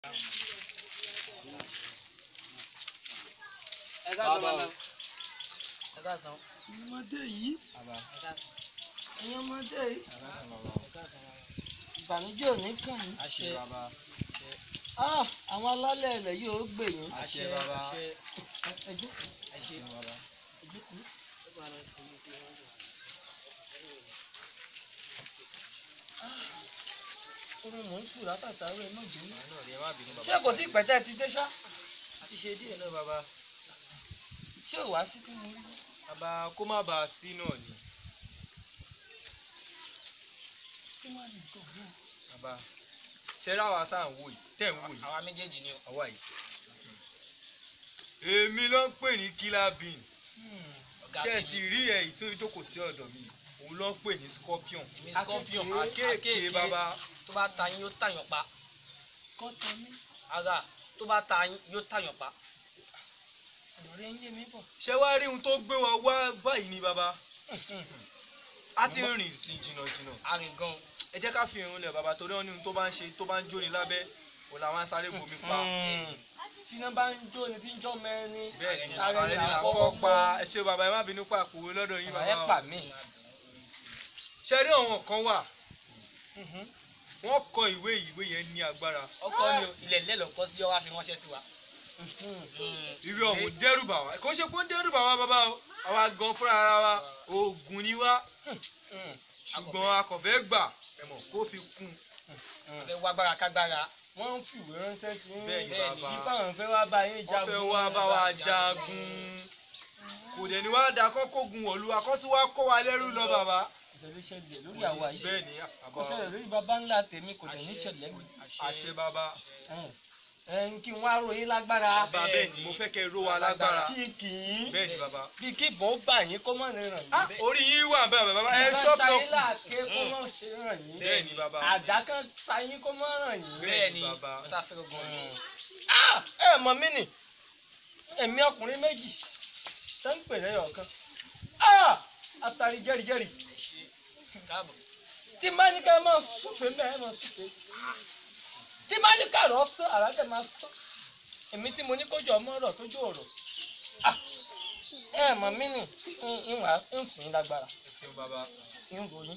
ẹ ká sọ bàbá ẹ ká sọ ọmọdé yìí bàbá ẹ ká sọ ẹ̀yin ọmọdé yìí ẹ ká sọ bàbá ẹ ká sọ bàbá. ìbànújẹ́ ò ní kàn yín. àṣẹ bàbá Ah, àwọn alálẹ̀ ilẹ̀ yìí ó gbè yín. àṣẹ bàbá Ẹ- ẹ jókòó, àṣẹ bàbá. ẹ jókòó. orin mò ń sùn látàtàrọ ẹ má bínú. náà rí ẹ má bínú bàbá. ṣé kò tí pẹ̀tẹ́ ti dé ṣá a ti ṣe díẹ̀ náà bàbá. ṣé ò wá sí tí mo rí. bàbá kó má bàa sí náà ni. kí wàá ní nǹkan náà. bàbá ṣe ra wa tá à ń wò yìí tẹ̀ ń wò yìí. àwa méjèèjì ni o. àwa yìí. èmi ló ń pè ní killer bean ọ̀gá ṣe é tèmi. sì rí ẹ̀ tó tó kò sí ọ̀dọ̀ mi òun ló ń pè ní scorpion. èmi scorpion akéèké bàbá tó bá ta yín yóò tàyàn pa kọ́ tán mí ara tó bá ta yín yóò tàyàn pa. ọ̀rọ̀ rẹ̀ ń yé mi bọ̀. ṣé wàá rí ohun tó gbé wa wá báyìí ni bàbá a ti rìn sí jìnnàjìnnà arìn gan ẹ jẹ́ ká fi irun lẹ̀ bàbá torí wọn ní ohun tó bá ń ṣe tó bá ń jóni lábẹ́ òun làwọn sáré bomi pa tí iná bá ń jó ni tí ń jọ́ mẹ́rin. bẹ́ẹ̀ ni Ààrẹ ààrẹ ni ni àkọ́kọ́ àkọ́kọ́ pa ẹ ṣe bàbá ẹ má bínú pa àpòwé lọ́dọ̀ yín bàbá ẹ bàbá pa o. mí. ṣe rí àwọn kan wà wọ́n kọ ìwé ìwé yẹn ní agbára ọkọ ni o ilẹ̀ ilẹ̀ ló kọ́ sí ọ wá fi ránṣẹ́ sí wa. ìwé ọ̀hún dẹ́rù bà wá kò ṣe pé ó ń dẹ́rù bà wá bàbá o àwa gan fúnra ara wa oògùn ni wá ṣùgbọ́n akọ̀fẹ́ gbà ẹ mọ̀ kó fi kún wọ́n fẹ́ wá gbára kágbára. wọ́n ń fìwé ránṣẹ́ sí yín. bẹ́ẹ̀ ni bẹ́ẹ̀ ni. bàbá Nípa àwọn fẹ́ wá bá yín wọ́n jagun. fẹ́ wá bá wa jagun kò dẹ̀ ní wá da kọ́kọ́gun wọ̀lú akọ́ tí wàá kó wa lẹ́rú lọ bàbá. ìṣẹ̀lẹ̀ ṣẹlẹ̀ lórí àwa yìí. bẹ́ẹ̀ ni kò bàbá ṣẹlẹ̀ lórí bàbá ńlá tèmi kò dẹ̀ ní ṣẹlẹ̀ mi. àṣẹ bàbá ẹ ń kí n wá ròyìn lágbára. bàbá bẹ́ẹ̀ ni mo fẹ́ kẹ́ ro wa lágbára kí kì í. bẹ́ẹ̀ ni bàbá. bí kí ìbọn ó bà yín kó má lè ràn yín. Ah, orí yín wà bẹ́ẹ̀ bàbá ẹ ṣọ́ọ̀bù ṣáyé náà láàké kó má ṣe ràn yín. bẹ́ẹ̀ ni bàbá àdá kan ṣáyé kó má ràn yín. Bẹ́ẹ̀ bẹ́ẹ̀ ni ni bàbá. wọ́n tá fẹ́ gan ni. Ah, ẹ mọ̀ mí nì èmi ọkùnrin méjì tó ń pè lẹ́yọ̀ kan Ah, àtàrí jẹ́rìjẹ́rì ẹ ṣe káàbọ̀. tí má ní ká máa súfèé mẹ́ẹ̀ máa súfèé tí má ní ká rọ̀ sán àràkẹ́ máa sán èmi tí mo ní kójú ọmọ ọ̀rọ̀ tójú ọ̀rọ̀ Ah, ẹ mọ̀ mí nì ìwà ń fún yín lágbára ẹ ṣeun bàbá ń ròyìn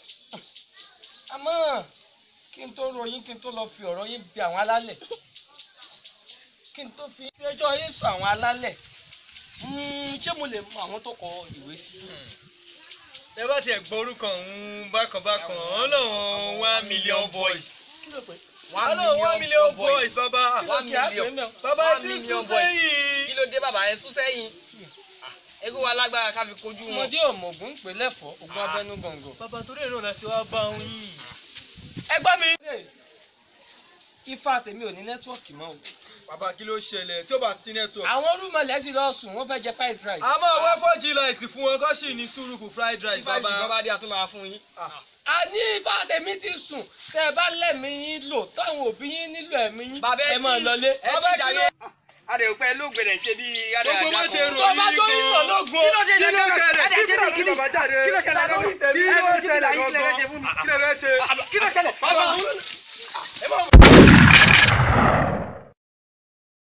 àmọ́ kí n tó ròyìn kí n tó lọ fi ọ̀rọ̀ yín bi àwọn alálẹ̀ kí n tó fi ẹjọ́ yín sọ àwọn alálẹ̀ Mm, ṣé mo lè mọ àwọn tó kọ ìwé sí. ẹ bá tiẹ̀ gbọ́ orúkọ òun bákan bákan ọlọ́run one million boys kí ló pé. ọlọ́run one million boys bàbá One kí á pè million. é mẹ́wọ̀n. bàbá One tí ń million sún boys. sẹ́yìn. kí ló dé bàbá ẹ sún sẹ́yìn. egun wa lágbára ká fi kojú wọn. ọmọdé ọmọọgùn ń pè lẹ́fọ̀ọ́ ogun abẹ́nú gàngàn. bàbá torí èrò náà ṣe wá bá òun yìí. ẹ gbọ́ mi. ifá tèmi ò ní nẹ́tíwọ̀kì mọ́ o. bàbá kí ló ṣẹlẹ̀ tí ó bá sí network. àwọn olúmọlẹ̀ sì lọ sùn wọ́n fẹ́ jẹ fried rice. a máa wá four g light fún wọn kó sì ní sùúrù kù fried rice five bàbá. jìkan bá dé àtúntò máa fún yín. a ní ifá tèmi ti sùn tẹ́ ẹ bá lẹ́mìí yín lò táwọn òbí yín nílò ẹ̀mí yín bàbá ẹ ẹ máa tí- lọlé. ẹ Bàbá ti kí jàre. ló- adèròpẹ́ lóògbé rẹ̀ ṣe bí gbogbo má ṣe rò tó bá yín tó yín lọ gan. lógun. kí ló ṣe kí ló ṣẹlẹ̀ Adé, sí ṣe fúlàní kí ni- bàbá jáde. kí ló ṣẹlẹ̀ lórí tèmi? kí Ẹ ló fi síbi ṣẹlẹ̀ láyé, kí lẹ fẹ́ gangan ṣe fún mi? kí lẹ fẹ́ ṣe. kí ló ṣẹlẹ̀. bàbá bàbá ẹ bá